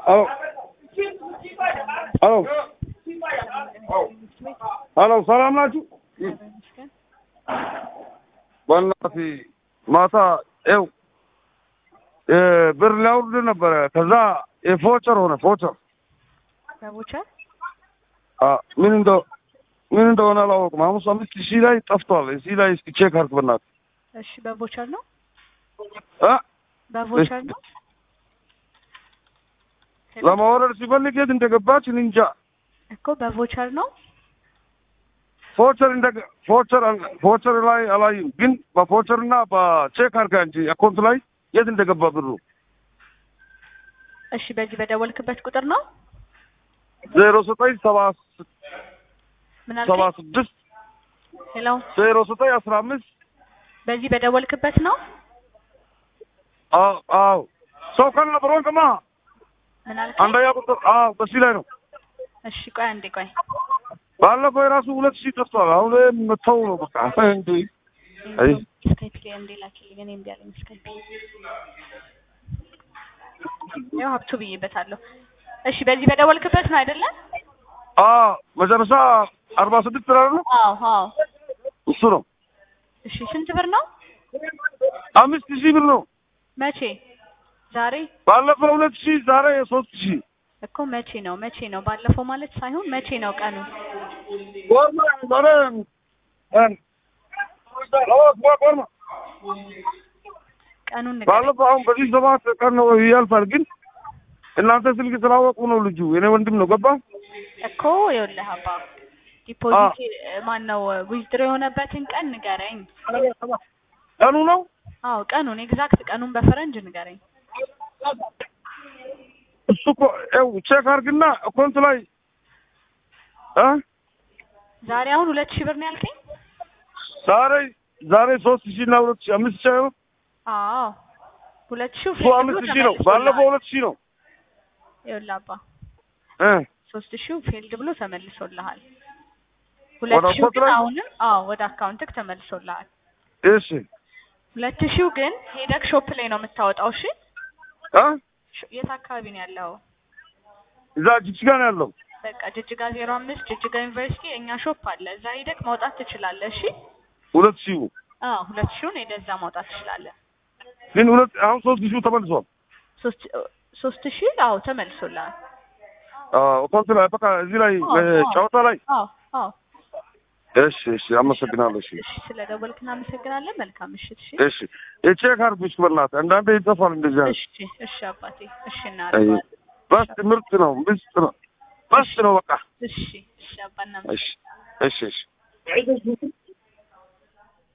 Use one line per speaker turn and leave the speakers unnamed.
አዎ አዎ አሎ ሰላም ናችሁ? በእናትህ ማታ ይኸው ብር ሊያወርድ ነበረ። ከዛ የፎቸር ሆነ ፎቸር
በቦቸር
አ ምን እንደ ምን እንደሆነ አላወቅም። ሐሙስ አምስት ሺህ ላይ ጠፍቷል። እዚህ ላይ እስኪ ቼክ አድርግ በእናትህ
እሺ፣ በቦቸር ነው
አ
በቦቸር ነው
ለማውረድ ሲፈልግ የት እንደገባች እኔ እንጃ።
እኮ በቮቸር ነው።
ፎቸር እንደ ፎቸር ፎቸር ላይ አላየም፣ ግን በፎቸር እና በቼክ አድርጋ እንጂ አካውንት ላይ የት እንደገባ ብሩ
እሺ፣ በዚህ በደወልክበት ቁጥር ነው
ዜሮ ዘጠኝ ሰባ
ምን
ሰባ
አልከኝ?
ስድስት
ሄሎ፣
ዜሮ ዘጠኝ አስራ አምስት
በዚህ በደወልክበት ነው
አዎ አዎ ሰው ከነ ብሮን ከማ
ምን አልከኝ?
አንደኛ ቁጥር አዎ በዚህ ላይ ነው።
እሺ፣ ቆይ አንዴ ቆይ።
ባለፈው የራሱ ሁለት ሺህ ጠፍቷል። አሁን መተው ነው በቃ እንዴ አይ
ስካይፕ ላይ እንዴ ላኪልኝ። እኔ እምቢ አለኝ ስካይፕ። ያው ሀብቱ ብዬበታለሁ። እሺ፣ በዚህ በደወልክበት ነው አይደለ?
አዎ መጨረሻ አርባ ስድስት ላይ ነው
አዎ አዎ።
እሱ ነው።
እሺ፣ ስንት ብር ነው?
አምስት ሺህ ብር ነው።
መቼ? ዛሬ
ባለፈው ሁለት ሺህ ዛሬ ሶስት ሺህ
እኮ መቼ ነው? መቼ ነው? ባለፈው ማለት ሳይሆን መቼ ነው ቀኑ?
ወርማ ዛሬ እን ወርማ
ቀኑን ንገረኝ።
ባለፈው አሁን በዚህ ሰባት ቀን ነው ያልፋል። ግን እናንተ ስልክ ስላወቁ ነው ልጁ የኔ ወንድም ነው ገባ
እኮ ይኸውልህ አባ ዲፖዚት ማን ነው ዊዝድሮ የሆነበትን ቀን ንገረኝ።
ቀኑ ነው
አዎ ቀኑን ኤግዛክት ቀኑን በፈረንጅ ንገረኝ።
እሱ እኮ ይኸው ቼክ አድርግና አካውንት ላይ እ
ዛሬ አሁን ሁለት ሺህ ብር ነው ያልከኝ?
ዛሬ ዛሬ ሶስት ሺህ እና ሁለት ሺህ አምስት ሺህ አይሆን
አዎ ሁለት ሺህ
እሱ አምስት ሺህ ነው። ባለፈው ሁለት ሺህ ነው
ይኸውልህ አባ
እ
ሶስት ሺህ ፌልድ ብሎ ተመልሶልሃል። ሁለት
ወደ
ሺህ
አካውንት
ግን
ላይ?
አሁንም አዎ ወደ አካውንትክ ተመልሶልሃል።
እሺ
ሁለት ሺህ ግን ሄደክ ሾፕ ላይ ነው የምታወጣው። እሺ
እ
ሾ- የት አካባቢ ነው ያለው?
እዛ ጅጅጋ ነው ያለው።
በቃ ጅጅጋ ዜሮ አምስት ጅጅጋ ዩኒቨርሲቲ እኛ ሾፕ አለ። እዛ ሄደክ ማውጣት ትችላለህ። እሺ
ሁለት ሺህ
አዎ ሁለት ሺውን ሄደህ እዛ ማውጣት ትችላለህ።
ግን ሁለት አሁን ሶስት ሺህ ተመልሷል።
ሶስት ሶስት ሺህ አዎ ተመልሶልሃል።
አዎ አካውንት ላይ በቃ እዚህ ላይ
አዎ፣
እ
አዎ።
ጨዋታ ላይ
አዎ አዎ
እሺ እሺ አመሰግናለሁ። እሺ
እሺ ስለ ደወልክ እናመሰግናለን። መልካም ምሽት። እሺ
እሺ የቼክ አድርጉ እስኪ በእናትህ አንዳንዴ ይጠፋል እንደዚህ አይነት
እሺ እሺ አባቴ እሺ
አይ
እናደርገዋለን።
በስ ምርጥ ነው ምስጥ ነው በስ ነው በቃ
እሺ እሺ አባ
እሺ
እናመሰግናለን።
እሺ እሺ